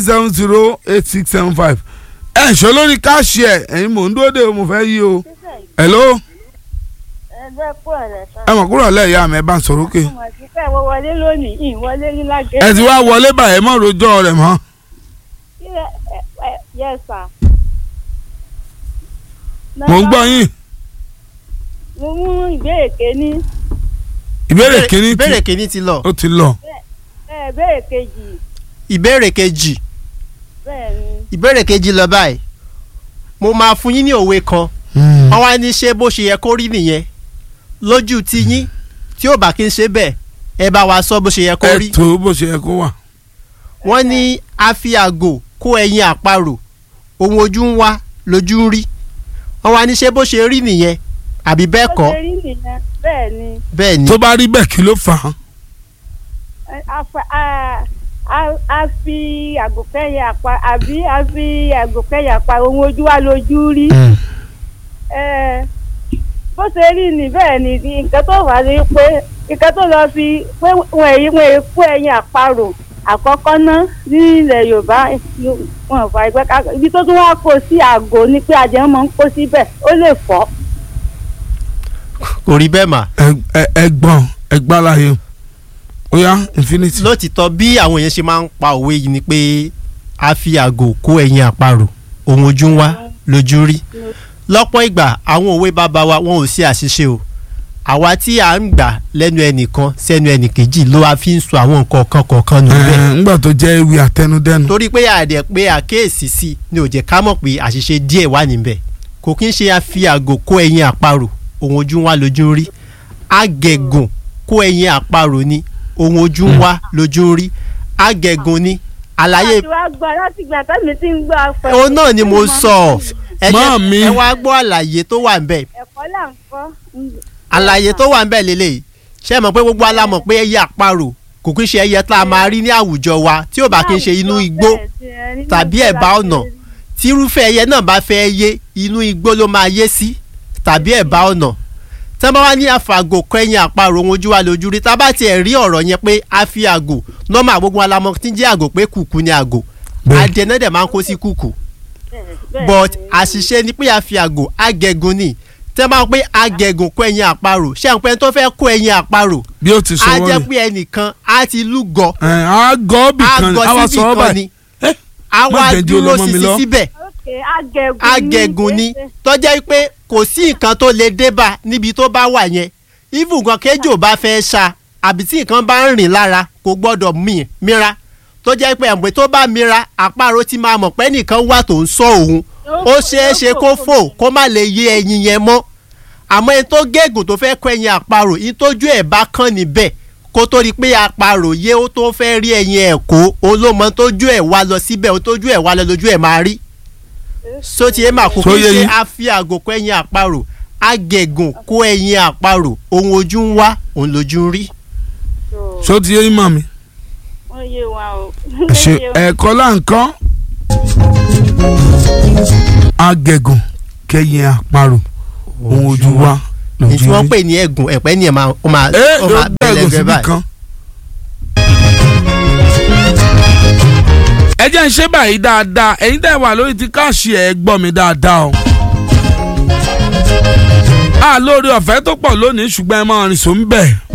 seven zero eight six seven five ẹ ṣọ lórí káàṣì ẹ ẹ̀yin mò ń dúró dé o mo fẹ́ yí o hello ẹgbẹ́ pọ̀ rẹ̀ sọ. ẹ mọ̀ kúrò lẹ́yìn àmì ẹ bá ń sọ̀rọ̀ òkè mo ti fẹ́ wọ wọlé lónìí ìn wọlé ní lágẹ̀. ẹ ti wá wọlé báyìí ẹ mọ̀ rojọ́ rẹ̀ mọ́ yes sir. mò ń gbọ́ yín mo mú ìbéèrè kéní ìbéèrè kìíní ìbéèrè tí kìíní ti lọ ó ti lọ ẹ ìbéèrè kejì ìbéèrè kejì bẹ́ẹ̀ ni ìbéèrè kejì lọ báyìí mo máa fún yín ní òwe kan wọ́n wá ní ṣé bó ṣe yẹ kó rí nìyẹn lójú ti yín tí ò bá kí n ṣe bẹ́ẹ̀ ẹ bá wa sọ bó ṣe yẹ kó ẹ rí tó bó ṣe yẹ kó wà wọ́n ní a fi àgò kó ẹyin àparò ohun ojú ń wá lójú ń rí wọ́n wá ní ṣé bó ṣe rí nìyẹn àbí bẹ́ẹ̀ ó kọ́ ṣe rí nìyẹn bẹ́ẹ̀ ni bẹ́ẹ̀ ni tó bá rí bẹ́ẹ̀ kí ló fà á ẹ, a fa- a- a- a fi àgùnkẹ́yẹ àpá àbí a fi àgùnkẹ́yẹ àpá ohun ojú wa lójú rí ẹ, bó ṣe rí ni bẹ́ẹ̀ ni nǹkan tó wà ní pé nǹkan tó lọ fi pé wọn èyí wọn èyí kó ẹyin àparò àkọ́kọ́ ná ní ilẹ̀ yorùbá wọn ò fà ẹgbẹ́ ká ibi tó tún wá kó sí àgò ni pé ajẹ́ máa ń kó síbẹ̀ ó lè fọ́ kò rí bẹ́ẹ̀ mà Ẹ- ẹ- ẹ̀gbọ́n ẹgbàláyé ó yá infinity lótìtọ́ bí àwọn èèyàn ṣe máa ń pa òwe yìí ni pé a fi àgò kó ẹyin àparò ohun ojú ń wá lójú rí lọ́pọ̀ ìgbà àwọn òwe bàbá wa wọn ò sí àṣìṣe o àwa tí à ń gbà lẹ́nu ẹnìkan sẹ́nu ẹnìkejì ló wá fi ń sọ àwọn nǹkan kan kọ̀ọ̀kan nù bẹ́ẹ̀ Ẹ, ńgbà tó jẹ́ ewì àtẹnudẹ́nu torí pé àdẹ pé àkéèsí sí ni ò jẹ́ ká mọ̀ pé àṣìṣe díẹ̀ wà níbẹ̀ kò kí ń ṣe a fi àgò kó ẹyin àparò ohun ojú ń wá lójú ń rí agẹ̀gùn kó ẹyin àparò ni ohun ojú ń wá lójú ń rí agẹ̀gùn ni àlàyé láti wá gbọ́ láti gbà tẹ́mi tí ń gbọ́ afẹ́. òun náà ni mo sọ ẹ jẹ́- Màámi. ẹ wá gbọ́ àlàyé tó wà níbẹ̀ ẹ̀kọ́ là ń kọ́. àlàyé tó wà níbẹ̀ lélẹ̀ ṣé ẹ mọ̀ pé gbogbo alámọ̀ pé ẹyẹ àparò kò kí ń ṣe ẹyẹ tá a máa rí ní àwùjọ wa tí ò bá kí ń ṣe inú igbó tàbí ẹ̀bá ọ̀nà tírúfẹ́ ẹyẹ náà bá fẹ́ yé inú igbó ló máa yé sí tàbí ẹ̀bá ọ̀nà tí wọ́n bá wá ní àfàgò kẹ́yìn àparò ohun ojú wa lójú rí tá a bá tiẹ̀ rí ọ̀rọ̀ yẹn pé a fi àgò nọ́mà gbogbo alamọ tí ń jẹ́ àgò pé kùkù ni àgò Bẹ́ẹ̀. adìẹ náà dẹ̀ máa ń kó sí kùkù but àṣìṣe ni pé a fi àgò agẹ̀gùn ni tẹ́ máa ń pé agẹ̀gùn kó ẹyin àparò ṣé àwọn pẹ́ẹ́n tó fẹ́ kó ẹyin àparò bí ó ti sọ á wọ́n jẹ́ rẹ̀ pé ẹnìkan á ti lúgọ ẹ á gọ́ bì kan á wá àgọ́ sọ síbì ọ́ kan báyìí ni ẹ á má wá jẹ́ di dúró olómọ mi sísí lọ. síbẹ̀ agẹ̀gùn agẹ̀gùn ni tó jẹ́ pé kò sí nǹkan tó lè dé bá níbi tó bá wà yẹn even gan kéjò bá fẹ́ ṣá àbí tí nǹkan bá ń rìn lára kò gbọ́dọ̀ mì mìíràn tó jẹ́ pé ẹ̀mùpẹ́ tó bá mìíràn àparò ti máa mọ̀ pé nìkan wà tó ń sọ òun ó ṣeé ṣe kó fò kó má lè yé ẹyin yẹn mọ́ àmọ́ ẹni tó gégùn tó fẹ́ kọ́ ẹyin àparò yìí tójú ẹ̀ bá kàn níbẹ̀ kó tó rí pé àparò yé ó tó fẹ́ rí ẹyin ẹ̀ kó olómọ tójú ẹ̀ wá lọ síbẹ̀ ó tójú ẹ̀ wá lọ lójú ẹ̀ máa rí sóti ẹ máa kó So kí yé ṣe yín. a fi àgò kó ẹyin àparò agẹ̀gùn kó ẹyin àparò ohun ojú ń wá òun lójú ń rí. ṣó ti yé yín mọ̀ mi wọ́n yé wa o. ẹ ṣe ẹ̀kọ́ là ń kọ́ agẹ̀gùn kẹ́yìn àparò ohun ojú wa ní tí lójú wọ́n rí. pè ní ẹ̀gùn ẹ̀pẹ́ ni ẹ̀ máa ó máa ẹ ó ló máa bẹ́ẹ̀ bẹ̀rẹ̀ gùn gẹ́gẹ́ síbi báyìí. kan. ẹ jẹ́ ń ṣe báyìí dáadáa ẹ̀yin tẹ́ wà lórí ti káàṣì ẹ̀ gbọ́ mi dáadáa o. a lórí ọ̀fẹ́ tó pọ̀ lónìí ṣùgbọ́n ẹ máa rìn sùn bẹ́ẹ̀.